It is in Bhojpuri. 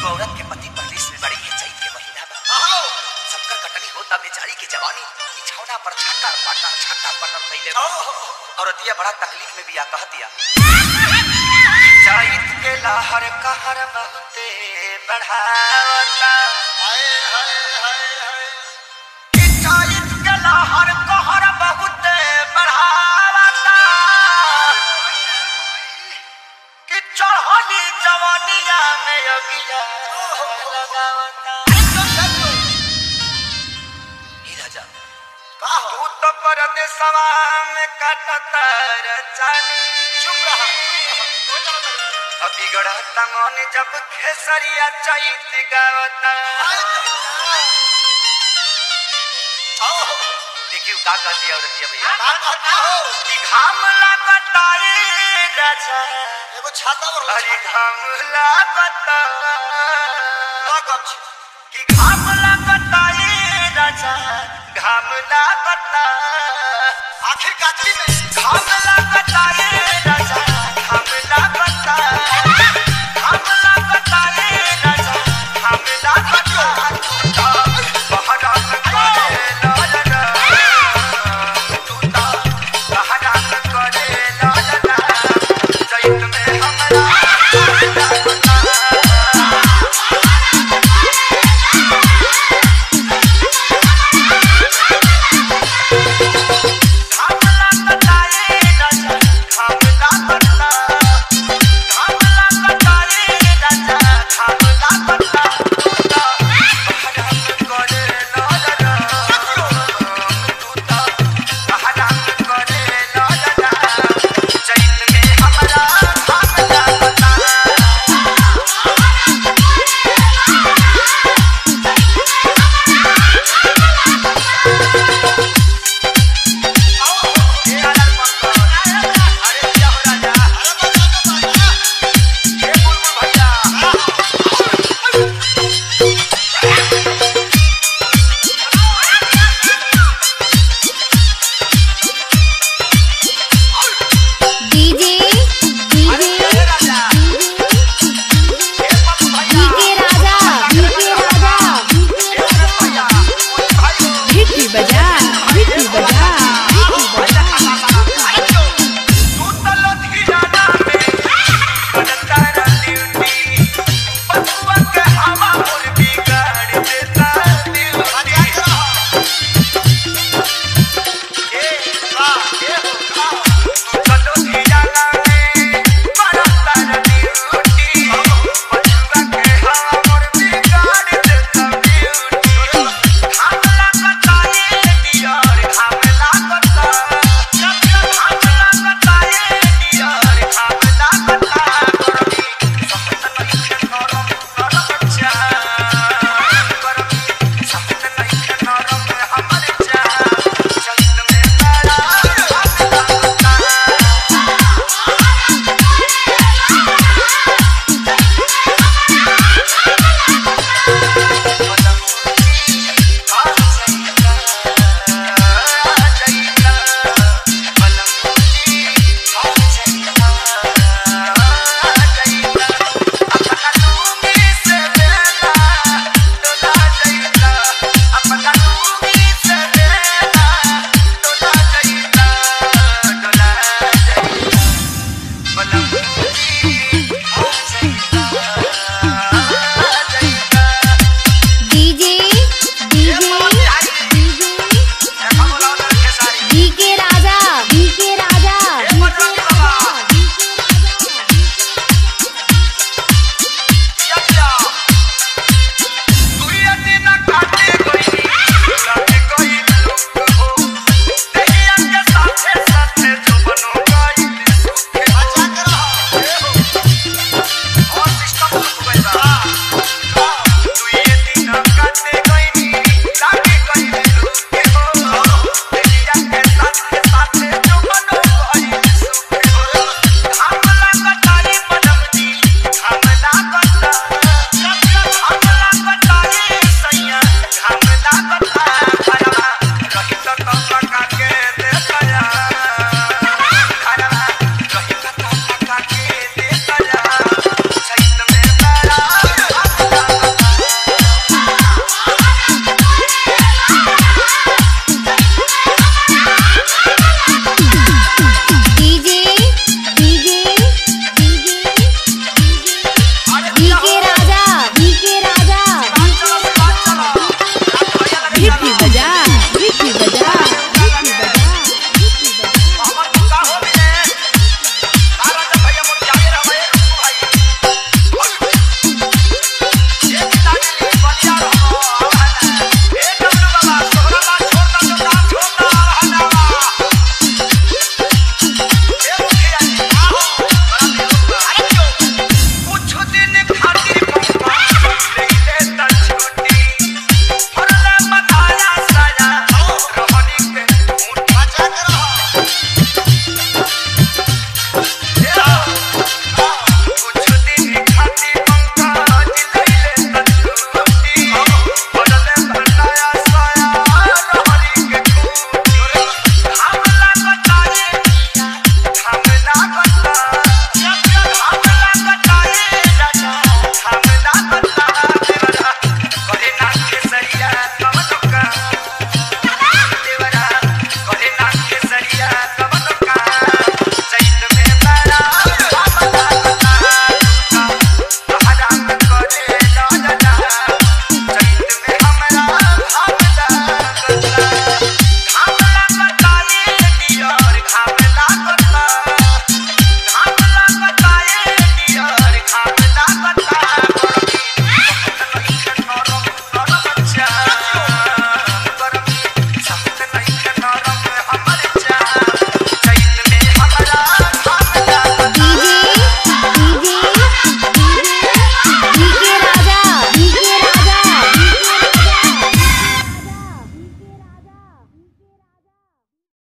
एगो औरत के पति परदेश में बड़ी है चैत के महीना बा सबकर कटनी होता बेचारी के जवानी बिछौना पर छाटा पाटा छाटा पटर कैले बा। औरतिया बड़ा तकलीफ में बिया कहतिया चैत के लहर कहर बहुते बढ़ावता कि चैत के लहर कहर बहुते बढ़ावता कि चढ़ली जवानिया में अगिया लगावता ही राजा तू तो परदेसवा में कटतर चानी अभी गढ़ता मन जब खेसरिया चैत गावता देखियो का कहती है औरतिया भैया कि घाम लागता रे राजा एगो छाता और अरे घाम लागता कि घाम लागता रे राजा घाम लागता आखिर काटली में घाम लागता रे राजा घाम लागता